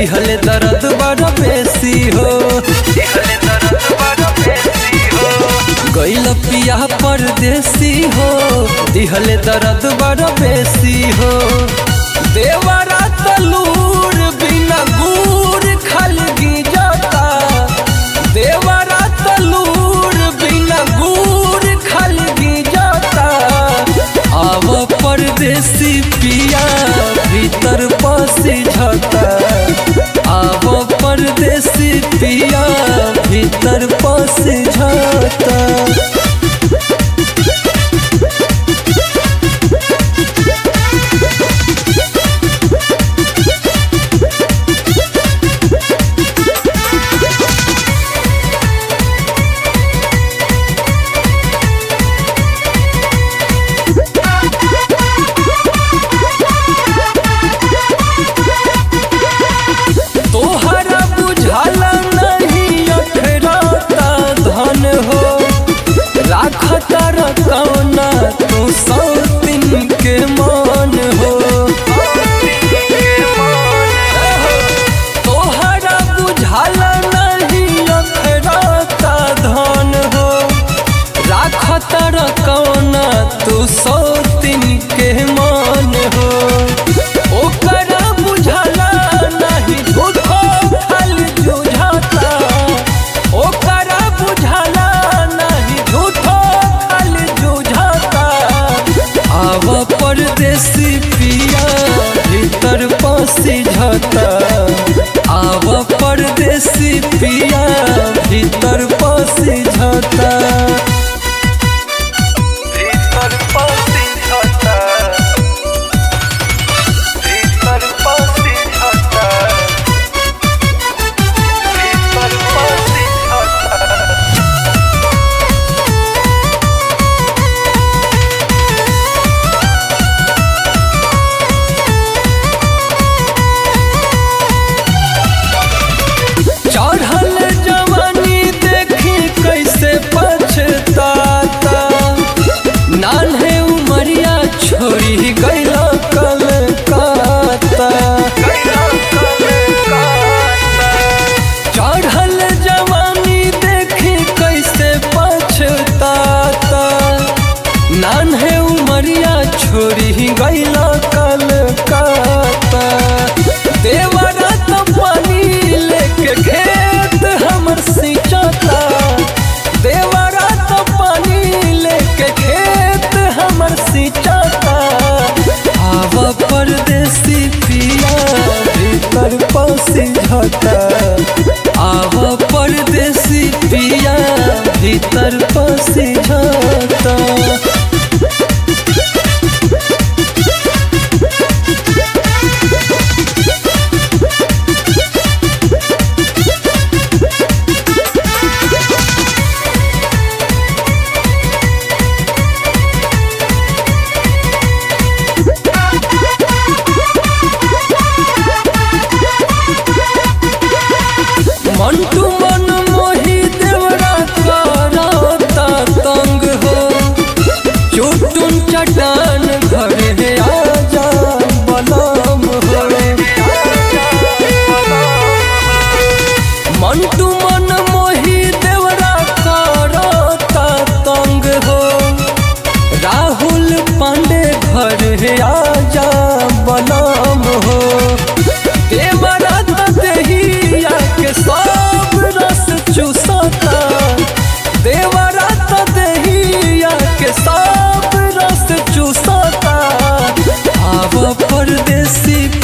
दिहले दर्द बड़ा बेसी हो दिहले दर्द बड़ा बेसी हो गइल पिया परदेसी हो दिहले दर्द बड़ा बेसी हो देवरा तलूर बिना गुड़ खलगी जाता देवरा तलूर बिना गुड़ खलगी जाता आव परदेसी पिया भीतर पसी झता आव परदेसी पिया भीतर पसी झता तोहरा बुझाला नहीं अखराता धन हो राखता रकौना तू सौ दिन के मान हो तोहरा बुझाला नहीं अखराता धन हो राखता रकौना तू सौ दिन के मान हो ओकरा बुझाला नहीं झूठो फल जुझाता ओकरा बुझाला नहीं झूठो फल जुझाता आव परदेसी पिया भीतर पसी झता आव परदेसी पिया भीतर पसी झता भीतर पसी झता भीतर पसी झता भीतर पसी झता चढ़ल जवानी देखी कैसे पछताता नान्हे उमरिया छोड़ी गैला कलकाता चढ़ल जवानी देखी कैसे पछताता नान्हे उमरिया छोड़ी गैला कलकाता देवरा तो पानी लेके खेत हमर सिंचता देवरा तो पानी लेके खेत हमर सिंचता आव परदेसी पिया भीतर पसी झता आव परदेसी पिया भीतर पसी झता मंटू मन मोही देवरा करता तंग हो चुटुन चटान घर है आजा बलम हो मंटू मन मोही देवरा करता तंग हो राहुल पांडे घर है आजा बलम हो देवरा तो देहिया के सब रस चूसता देवरा तो देहिया के सब रस चूसता आव परदेसी